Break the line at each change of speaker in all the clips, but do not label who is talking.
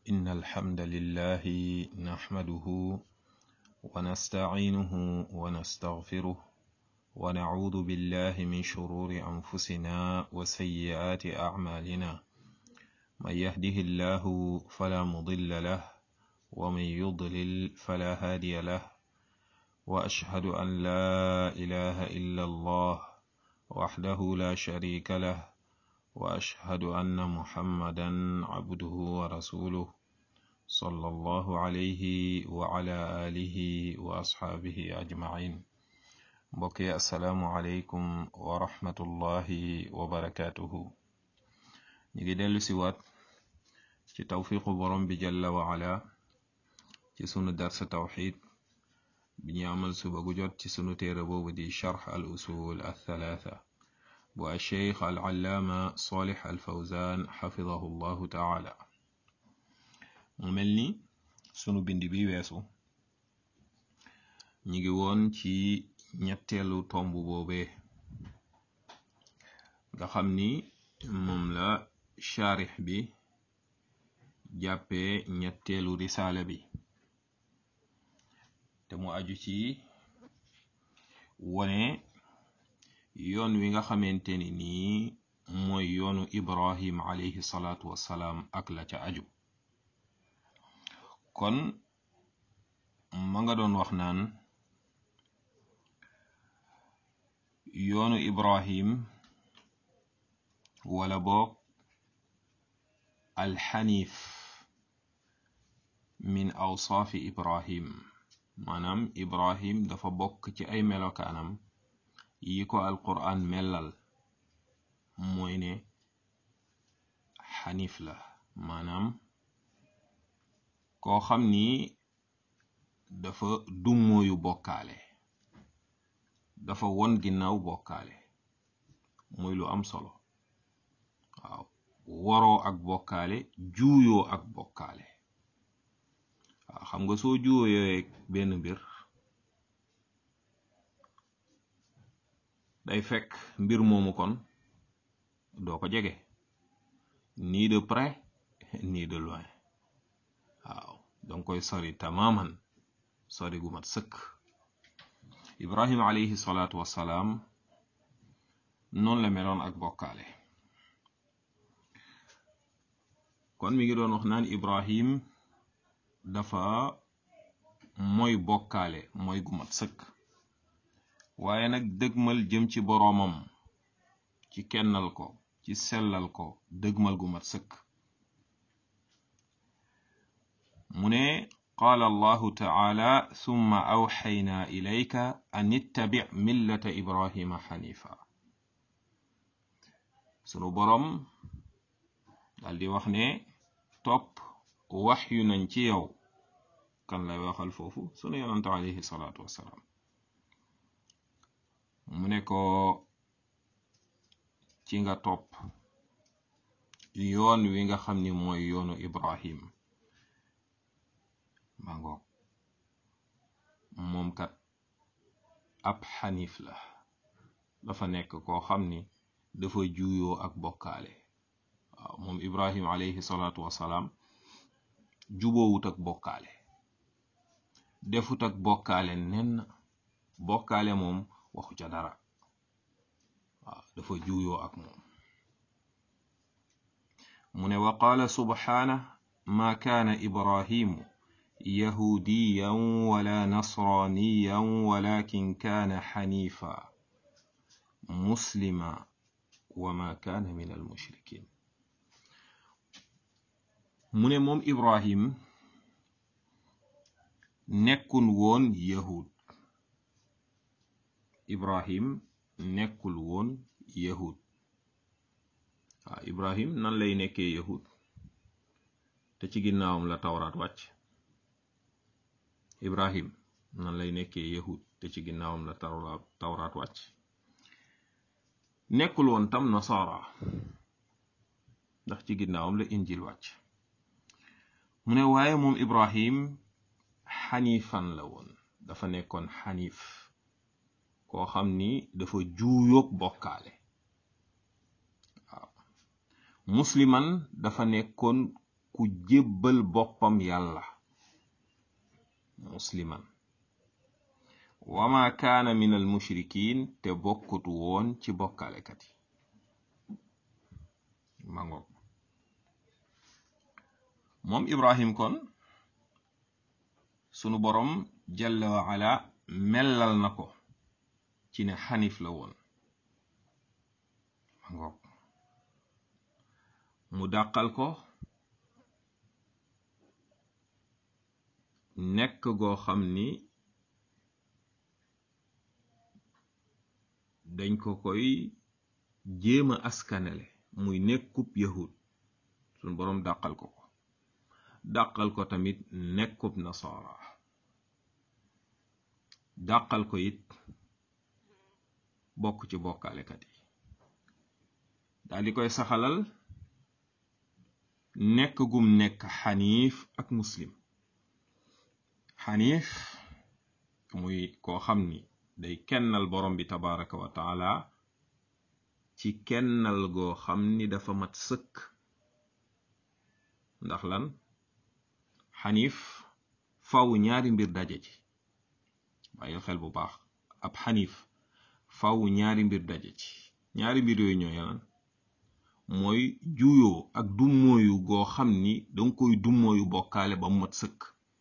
إن الحمد لله نحمده ونستعينه ونستغفره ونعوذ بالله من شرور أنفسنا وسيئات أعمالنا من يهده الله فلا مضل له ومن يضلل فلا هادي له وأشهد أن لا إله إلا الله وحده لا شريك له وأشهد أن محمدا عبده ورسوله صلى الله عليه وعلى آله وأصحابه أجمعين بقي السلام عليكم ورحمة الله وبركاته نيجي دلو سوات ci tawfiqu borom bi jalla wa ala ci sunu darsa tawxid bi ñu amal suba gu jot ci sunu téere boobu di charx al usul al thalatha bu alcheikh al allaama salih al fawzan xafidahu llahu taala mu mel ni sunu bind bi weesu ñi ngi woon ci ñetteelu tomb boobee nga xam ni moom la charix bi jàppee ñetteelu risaala bi te mu aju ci wone yoon wi nga xamante ni nii mooy yoonu ibrahim alayhi salaatu wassalaam ak la ca aju kon ma nga doon wax naan yoonu ibrahim wala boog alxanif min awsaafi ibrahim maanaam ibrahim dafa bokk ci ay melokaanam yi ko alquran mellal mooy ne xanif la maanaam koo xam ni dafa dummóoyu bokkaale dafa won ginnaaw bokkaale muy lu am solo waaw waroo ak bokkaale juuyoo ak bokkaale waaw xam nga soo juuyoo benn mbir day fekk mbir moomu kon doo ko jege ni de près ni de loin waaw danga koy sori tamaman sori gu mat sëkk ibrahim alayhi salaatu wassalaam noonu la meloon ak bokkaale kon mi ngi doon wax naan ibrahim dafa mooy bokkaale mooy gu mat sëkk waaye nag dëgmal jëm ci boroomam ci kennal ko ci sellal ko dëgmal gu mat sëkk mu ne qaala allahu taala summa awxayna ilayka an ittabic millata ibrahima xanifa sunu boroom dal di wax ne topp waxyu nañ ci yow kan lay waxal foofu sunu yonante alayhi salaatu wassalaam mu ne ko ci nga topp yoon wi nga xam ni mooy yoonu ibrahim mangoog moom kat ab xanif la dafa nekk koo xam ni dafa juuyoo ak bokkaale waaw moom ibrahim alayhi salaatu wassalaam juboowut ak bokkaale defut ak bokkaale nen bokkaale moom waxu ca dara waaw dafa juuyoo ak moom mu ne wa qaala subhaana ma kaana ibrahimu yahudiyan wala nasraniyan walakin kaana xanifa muslima wa ma kaana min almushrikin mu ne moom ibrahim nekkul woon yahud ibrahim nekkul woon yahud waaw ibrahim nan lay nekkee yahud te ci ginnaawam la tawraat wàcc ibrahim nan lay nekkee yahud te ci ginnaawam la tawraat wàcc nekkul woon tam nasara ndax ci ginnaawam la injil wàcc mu ne waaye moom ibrahim xanifan la woon dafa nekkoon xanif koo xam ni dafa juuyoog bokkaale waaw musliman dafa nekkoon ku jébbal boppam yàlla musliman wama kaana min al mushrikin te bokkut woon ci bokkaalekat yi mangoog moom ibrahim kon sunu borom jalla wa ala mellal na ko ci ne xanif la woon mangoog mu dàqal ko nekk goo xam ni dañ ko koy jéema askanele muy nekkub yahud suñ boroom dàqal ko ko dàqal ko tamit nekkub nasara dàqal ko it bokk ci bokkaalekat yi daal di koy saxalal nekk gum nekk xaniif ak muslim xaniif muy koo xam ni day kennal borom bi tabaraka wa taala ci kennal goo xam ni dafa mat sëkk ndax lan xaniif faw ñaari mbir daje ci bàyyil xel bu baax ab xaniif faw ñaari mbir daje ci ñaari mbir yooyu ñooy lan mooy juyoo ak dummóoyu goo xam ni danga koy dummóoyu bokkaale ba mu mat sëkk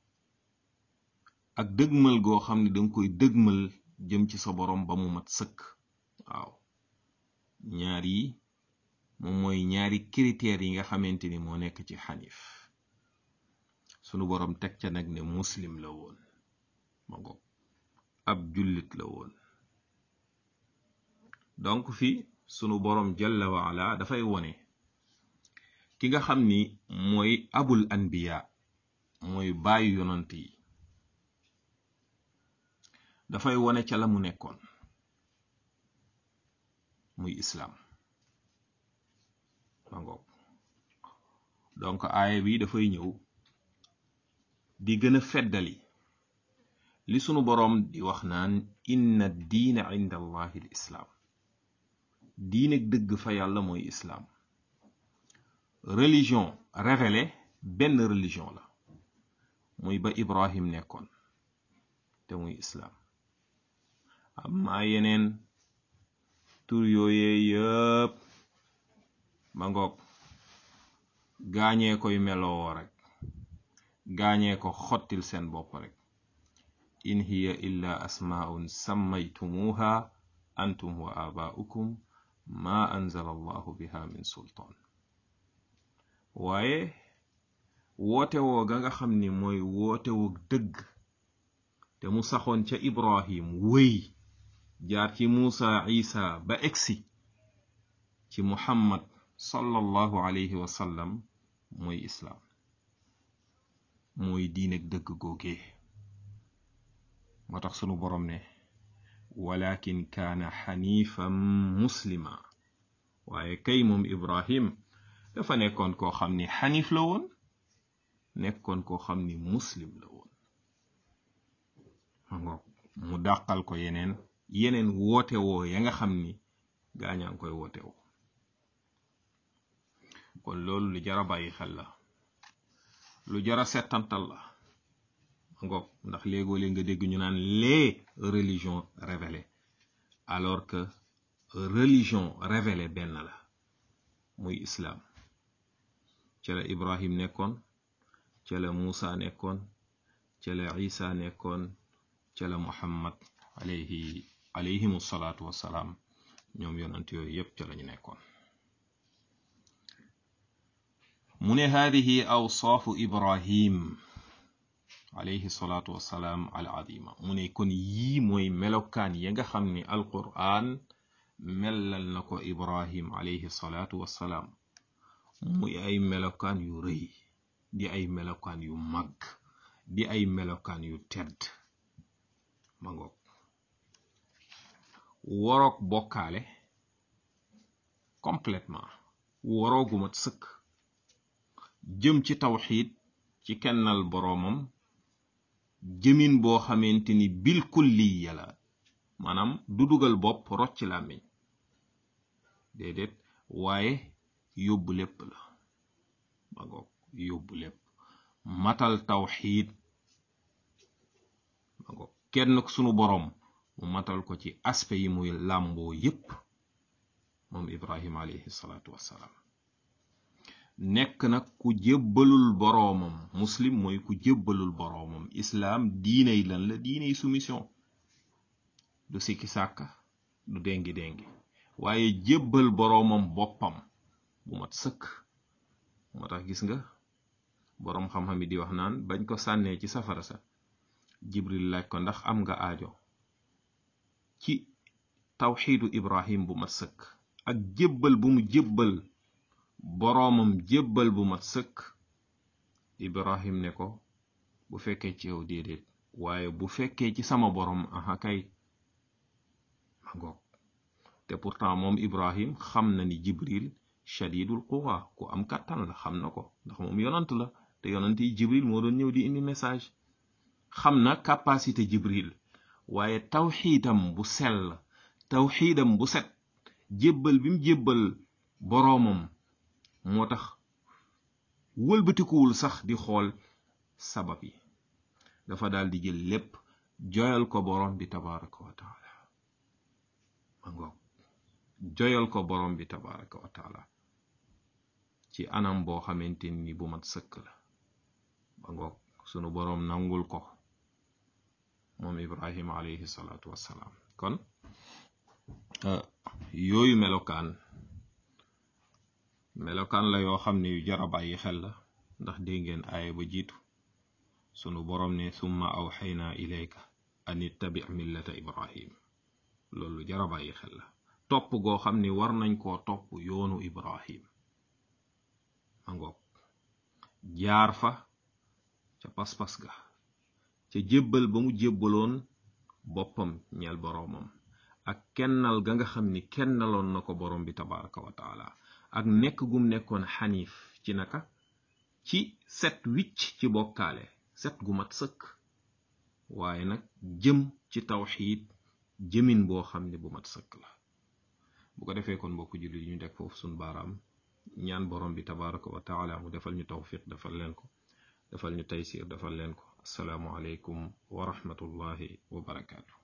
ak dëgmal goo xam ni danga koy dëgmal jëm ci sa borom ba mu mat sëkk waaw ñaar yi moom mooy ñaari critères yi nga xamante ni moo nekk ci xanif sunu borom teg ca nag ne muslim la woon ma ngoog ab jullit la woon donc fi sunu borom jalla wa ala dafay wone ki nga xam ni mooy abul anbiya mooy bàyyi yonant yi dafay wone ca la mu nekkoon muy islaam ma ngoog donc aaya bi dafay ñëw di gën a feddali li sunu boroom di wax naan inna diina inda allahi l islaam diineg dëgg fa yàlla mooy islaam religion révélée benn religion la muy ba ibrahim nekkoon te muy islaam amma yeneen tur yooyee yëpp ma ngoog gaañee koy meloo rek gaañee ko xottil seen bopp rek in hiya illa asmaun sammaytumuha antum wa abaa'ukum ma anzala allahu biha min sultaan waaye woote woo ga nga xam ni mooy woote woo dëgg te mu saxoon ca ibrahim wëy jaar ci muusa isa ba egsi ci muhammad sallallahu alayhi wa sallam mooy islaam mooy diineg dëgg googee moo tax sunu borom ne walakin kaana xanifan muslima waaye kay moom ibrahim dafa nekkoon koo xam ni xanif la woon nekkoon koo xam ni muslim la woon ngoog mu dàqal ko yeneen yeneen woote woo ya nga xam ni gaañaa ngi koy woote woo kon loolu lu jara bàyyi xel la lu jara settantal la ngoog ndax léegoo léeg nga dégg ñu naan les religions révélées alors que religion révélée benn la muy islam ca la ibrahim nekkoon ca la muusa nekkoon ca la isa nekkoon ca la muhammad alayhi alayhimu salaatu wassalaam ñoom yonant yooyu yépp ca lañu nekkoon mu ne haadihi awsaafu ibrahim alayhi salaatu wassalaam al azima mu ne kon yii mooy melokaan ya nga xam ni alqur'an mellal na ko ibrahim alayhi salaatu wassalaam muy ay melokaan yu rëy di ay melokaan yu mag di ay melokaan yu tedd ma ngoog woroog bokkaale complètement woroogu mat sëkk jëm ci tawxiid ci kennal boroomam jëmin boo xamante ni bil kulliya la maanaam du dugal bopp rocc làmmiñ déedéet waaye yóbbu lépp la ma ngoog yóbbu lépp matal tawxiid kenn sunu boroom mu matal ko ci aspect yi muy làmboo yépp moom ibrahima alayhi salaatu wassalaam nekk nag ku jébbalul boroomam muslim mooy ku jébbalul boroomam islaam diiney lan la diiney soumission du sikki sàkka du déngi déngi waaye jébbal boroomam boppam bu mat sëkk moo tax gis nga boroom xam-xam yi di wax naan bañ ko sànnee ci safara sa jibril laaj ko ndax am nga aajo ci tawxiidu ibrahim bu mat sëkk ak jébbal bu mu jébbal boroomam jébbal bu mat sëkk ibrahim ne ko bu fekkee ci yow déedéet waaye bu fekkee ci sama boroom aha kay ma ngoog te pourtant moom ibrahim xam na ni jibril shadidul quwa ku am kàttan la xam na ko ndax moom yonant la te yonant yi jibril moo doon ñëw di indi message xam na capacité jibril waaye tawxiidam bu sell tawxiidam bu set jébbal bi mu jébbal boroomam moo tax wëlbatikuwul sax di xool sabab yi dafa daal di jël lépp joyal ko boroom bi tabaraka wa taala ma ngoog joyal ko boroom bi tabaraka wa taala ci anam boo xamante ni bu mat sëkk la ma ngoog sunu boroom nangul ko moom ibrahima alayhi salaatu wassalaam kon yooyu melokaan melokaan la yoo xam ne yu jara bàyyi xel la ndax dégg ngeen aaya ba jiitu sunu boroom ne summa awxayna ilayka an ittabi millata ibrahim loolu jara bàyyi xel la topp goo xam ni war nañ koo topp yoonu ibrahim ma ngoog jaar fa ca pas-pas ga ca jébbal ba mu jébbaloon boppam ñeel boroomam ak kennal ga nga xam ni kennaloon na ko boroom bi tabaraka wa taala ak nekk gum nekkoon xaniif ci naka ci set wicc ci bokkaale set gu mat sëkk waaye nag jëm ci tawxiid jëmin boo xam ne bu mat sëkk la bu ko defee kon mbokk jullit yi ñu teg foofu suñ baaraam ñaan borom bi tabaraka wa taala mu defal ñu tawfiq defal leen ko defal ñu taysir defal leen ko asalaamu aleykum wa rahmatullahi wa barakaatu